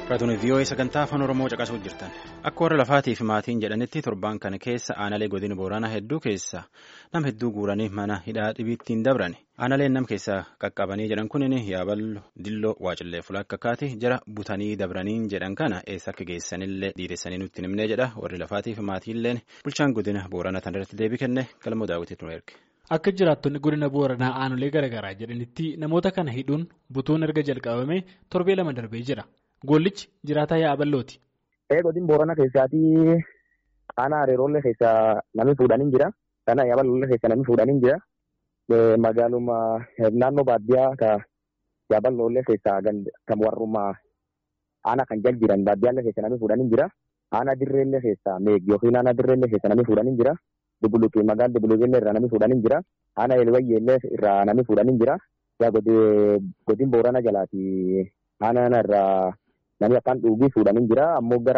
Raatuun vii'oo'ee sagantaa afaan Oromoo caqasuu jirtan akka warra lafaatii fi maatiin jedhanitti torbaan kana keessa aanalee godina booranaa hedduu keessa nam hedduu guuranii mana hidhaa dhibiittiin dabran aanaleen nam keessaa qaqqabanii jedhan kunin yaaballo dilloo waacillee fulaakkaakaati jara butanii dabraniin jedhan kana eessa akka geessanillee dhiiressanii nutti himnee jedha warri lafaatii fi maatiilleen bulchaan godina booranaa tan irratti deebii kenne galmoo daawwitiitu nu erge. Akka jiraattonni godina booranaa aanolee garaagaraa jedhanitti namoota kana hidhuun butuun erga jalqabame torbee lama darbee jira. Gollichi jiraataa yaaballooti. Godina booranaa keessaatii aanaa hariiroollee keessaa namni fuudhanii jira. Kana yaaballoollee keessaa namni fuudhanii jira. Magaaluma naannoo baadiyyaa ka yaaballoollee keessaa kan warrummaa aanaa kan jal jiran baadiyyaallee keessaa namni fuudhanii jira. Aanaa dirreellee keessaa meeg yookiin aanaa dirreellee keessaa namni fuudhanii jira. Dubuluqii magaalaa dubuluqillee irraa namni fuudhanii jira. Aanaa elwayyeellee irraa namni fuudhanii jira. Yaa godina booranaa jalaati aanaa irraa namni akkaan dhuugii fuudhanii jira. Ammoo gara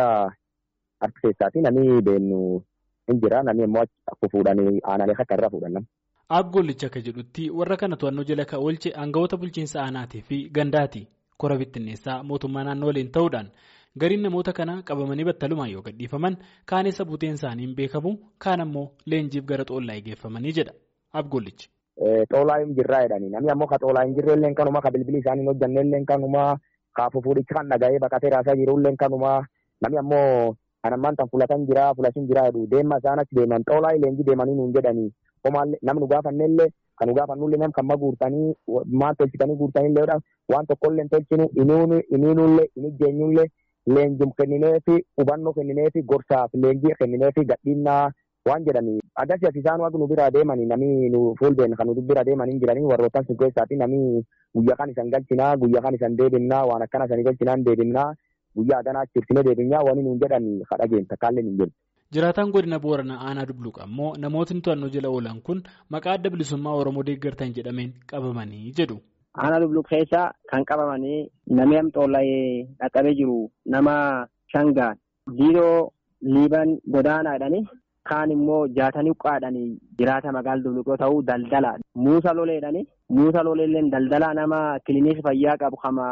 harka keessaati namni deemnu hin jira. Namni immoo akka fuudhanii aanaalee akka irraa fuudhan. Abgoollicha akka jedhutti warra kana to'annoo jala kan oolche aangawoota bulchiinsa aanaatii fi gandaati. Kora bittinneessaa mootummaa naannoo waliin ta'uudhaan gariin namoota kana qabamanii battalumaan yoo gadhiifaman kaan eessa buuteen isaanii hin beekamu kaan ammoo leenjiif gara xoolaa geeffamanii jedha abgoollichi. Xoolaa hin jirraa jedhanii namni ammoo ka xoolaa hin jirrellee kanuma ka bilbilii isaanii hin hojjannellee kanuma ka fuudhicha kan dhaga'ee baqatee raasaa jirullee kanuma namni ammoo kan ammaan tan fulatan jira fulatin jira jedhu deemma isaan achi deeman xoolaa leenjii deemanii nuun jedhanii homaallee namni nu gaafannellee kan nu gaafannullee nam kan ma guurtanii maal tolchitanii guurtanillee waan tokkollee hin tolchinu iniinullee hin ijjeenyullee leenjum kennineefi hubannoo kennineefi gorsaaf leenjii kennineefi gadhiinnaa waan jedhanii agarsiis isaan waan nu biraa deemanii namni nu fuuldeen kan nu bira deemanii jiranii warroottan sun keessaati namni guyyaa kan isan galchinaa guyyaa kan isan deebinnaa waan akkana isanii galchinaan deebinnaa guyyaa adanaa chirtinee deebinnaa waan nuun jedhanii kadhageen takkaallee hin jedhu. Jiraataan godina Booranaa Aanaa Dubluqa ammoo namootni to'annoo jala oolan kun maqaa adda bilisummaa Oromoo deeggartan jedhameen qabamanii jedhu. Aanaa Dubluq keessa kan qabamanii namni amxoolla'ee dhaqqabee jiru nama shangaan diidoo liiban godaanaa jedhanii kaan immoo jaatanii uqqaadhanii jiraata magaala Dubluq yoo ta'u daldala muusa loleedhanii muusa loleelleen daldalaa nama kiliinikii fayyaa qabu kama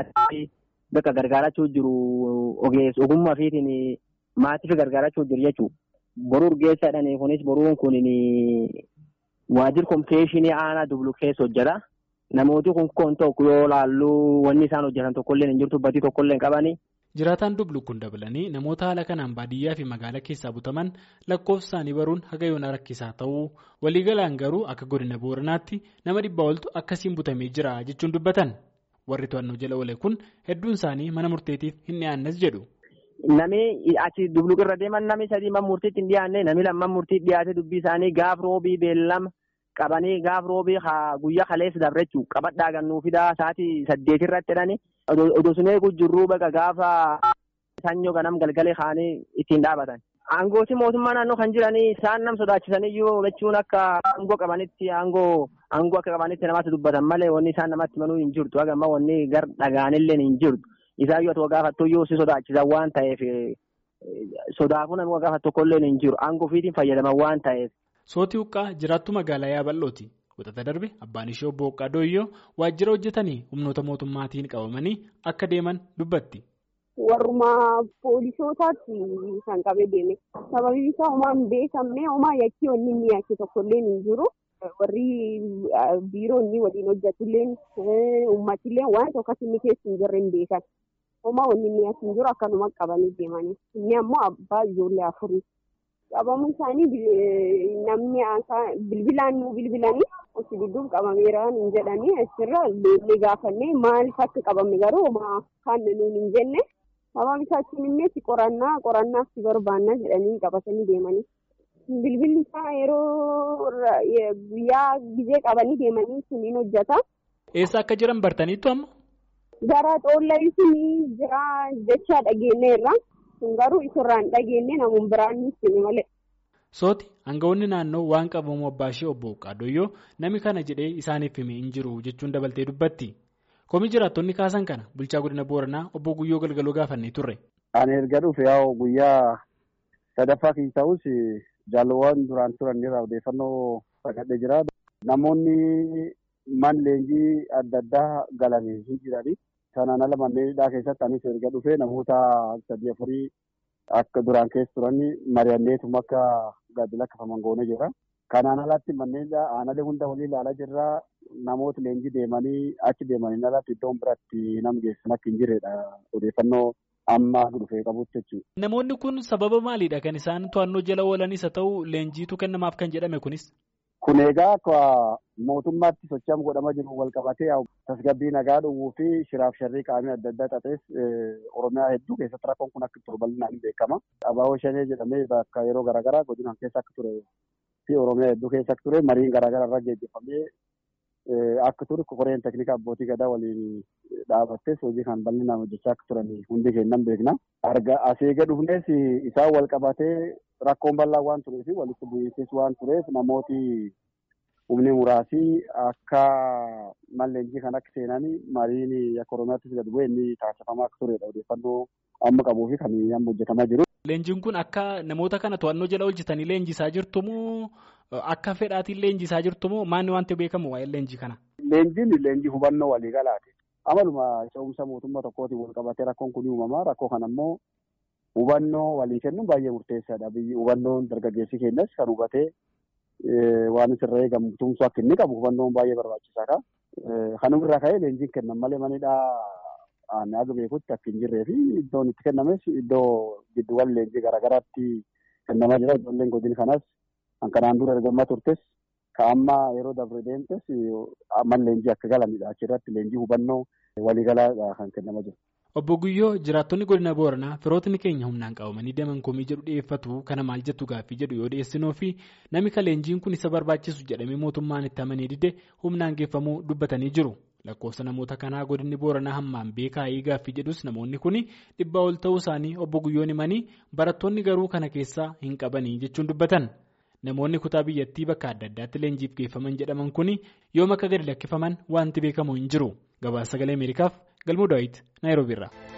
bakka gargaarachuu jiru ogeessa ogummaa fiitiin maatiif gargaarachuu jiru jechuudha. Boruu urgeessa jedhanii kunis boruun kun waajjira kominikeeshinii aanaa Dubluq keessa hojjeta. Namooti kun kun tokko yoo laallu wanni isaan hojjetan tokkollee hin jirtu batii tokkollee hin qabani. Jiraataan Dubluq kun dabalanii namoota haala kanaan baadiyyaa fi magaalaa keessaa butaman lakkoofsa isaanii baruun haga yoona rakkisaa ta'uu waliigalaan garuu akka godina booranaatti nama dhibbaa oltu akkasiin butamee jira jechuun dubbatan. Warri to'annoo jala oole kun hedduun isaanii mana murteetiif hin dhiyaannes jedhu. Namni achi Dubluq irra deeman namni sadii mana murtiitti hin dhiyaanne namni lamman murtiitti dhiyaate dubbii isaanii gaaf roobii beellama. qabanii gaaf roobii guyyaa kaleessa dabre jechuun qabadhaa gannuu fidaa sa'aatii saddeet irratti jedhani odoo sun eeguu jirruu baga gaafa sanyoo ganam galgalee kaanii ittiin dhaabatan. Aangooti mootummaa naannoo kan jiranii isaan nam sodaachisaniyyuu jechuun akka aangoo qabanitti aangoo aangoo akka qabanitti namatti dubbatan malee wanni isaan namatti manuu hin jirtu hagamma wanni gar dhagaanillee hin jirtu isaayyuu ati gaafattuyyuu si sodaachisan waan ta'eef sodaafuu namni gaafatu tokkollee hin jiru aangoo ofiitiin fayyadaman waan ta'eef. Sootii Huqqaa jiraattuu magaalaa Yaaballooti. Wixata darbe abbaan ishee obbo Huqqaa Dooyyoo waajjira hojjetanii humnoota mootummaatiin qabamanii akka deeman dubbatti. Warrumaa poolisootaatti kan qabee deeme. Sababiin isaa homaa hin beekamne homaa yakkii wanni inni yakke tokkollee hin jiru. Warri biiroonni waliin hojjetullee uummatillee waan tokkos inni keessa hin jirre hin beekan. Homaa wanni inni yakke hin jiru akkanuma qabanii deemanii. Inni ammoo abbaa ijoollee afurii. qabamuun isaanii namni bilbilaan nu bilbilanii osi dudduub qabameera hin jedhanii achirra leellee gaafannee maaliif akka qabamne garuu kan nuun hin jenne sababni isaa achiin immoo qorannaa qorannaaf si barbaanna jedhanii qabatanii deemanii. Bilbilli isaa yeroo guyyaa gizee qabanii deemanii suniin hojjeta. Eessa akka jiran bartaniittu amma? Gara xoollaa sunii jira jechaa dhageenyeerra. kun garuu isarraan dhageenye namuun biraan nutti malee. Sooti aangawoonni naannoo waan qabamu abbaa ishee obbo Qaadooyyoo namni kana jedhee isaaniif himee hin jiru jechuun dabaltee dubbatti. Komii jiraattonni kaasan kana bulchaa godina Booranaa obbo Guyyoo Galgaloo gaafannee turre. Ani erga dhufe yaa'u guyyaa sadaffaa kan ta'us jaalawwan duraan turan irraa odeeffannoo fudhadhee jira. Namoonni man leenjii adda addaa galanii hin jirani. Sanaan ala manneen hidhaa keessatti anis erga dhufee namoota sadii afurii akka duraan keessa turan mari'anneetuma akka gadi lakkifaman goone jira. Kanaan alatti manneen hidhaa aanalee hunda walii ilaalaa jirra. Namoota leenjii deemanii achi deemaniin alatti iddoon biratti nam geessan akka hin jirredha. Odeeffannoo amma dhufee qabutti jechuudha. Namoonni kun sababa maaliidha kan isaan to'annoo jala oolanis haa ta'u leenjiitu kennamaaf kan jedhame kunis? Kun egaa akka mootummaatti sochaam godhamaa jiru wal qabatee tasgabbii nagaa dhowwuu fi shiraaf sharrii qaamii adda addaa xaxees Oromiyaa hedduu keessatti rakkoon kun akka ture bal'inaan ni beekama. Abaaboo shanee jedhamee bakka yeroo garaagaraa godinaan keessa akka ture fi Oromiyaa hedduu keessa akka ture mariin garaagaraa irra geggeeffamee akka ture koreen teknika abbootii gadaa waliin dhaabattes hojii kan bal'inaan hojjechaa akka turan hundi keennan beekna. Arga asii gad dhufnes isaan wal qabatee rakkoon bal'aa waan tureef walitti bu'iinsis waan tureef namooti humni muraasii akka malleenjii kan akka seenanii mariin akka Oromiyaattis gad bu'ee inni taasifamaa akka turedha odeeffannoo amma qabuu fi kan amma hojjetamaa jiru. Leenjiin kun akka namoota kana to'annoo jala hojjetanii leenjisaa jirtumoo akka fedhaatiin leenjisaa jirtumoo maanni wanti beekamu waa'ee leenjii kana? Leenjiin leenjii hubannoo waliigalaati. Amaluma ce'umsa mootummaa tokkootiin wal qabatee rakkoon kun uumamaa rakkoo kana immoo hubannoo walii kennuun baay'ee murteessaadha. Biyyi hubannoon dargaggeessi keenyas kan hubatee waan isirra eegamu tumsuu akka inni qabu hubannoon baay'ee barbaachisaadha. Kanuma irraa ka'ee leenjiin kennan malee manidhaa aanaa aga beekutti akka hin jirree fi iddoon itti kennames iddoo gidduuwwan leenjii garaagaraatti kennamaa jira. Ijoolleen godina kanas kan kanaan dura ergamaa turtes ka amma yeroo dabre deemtes amman leenjii akka galanidha. Achirratti leenjii hubannoo waliigalaadha kan kennamaa jiru. Obbo Guyyoo jiraattonni godina Booranaa firootni keenya humnaan qabamanii deeman komii jedhu dhiyeeffatu kana maal jettu gaaffii jedhu yoo dhiyeessinoo fi namni ka leenjiin kun isa barbaachisu jedhamee mootummaan itti amanee dide humnaan geeffamuu dubbatanii jiru. Lakkoofsa namoota kanaa godinni Booranaa hammaan beekaa gaaffii jedhus namoonni kun dhibbaa ol ta'uu isaanii obbo Guyyoon himanii barattoonni garuu kana keessaa hin qabanii jechuun dubbatan. Namoonni kutaa biyyattii bakka adda addaatti leenjiif geeffaman jedhaman kun yoom akka gadi lakkifaman wanti beekamu hin jiru. Gabaasa sagalee Ameerikaaf galmoo daawwiti Naayiroobiirraa.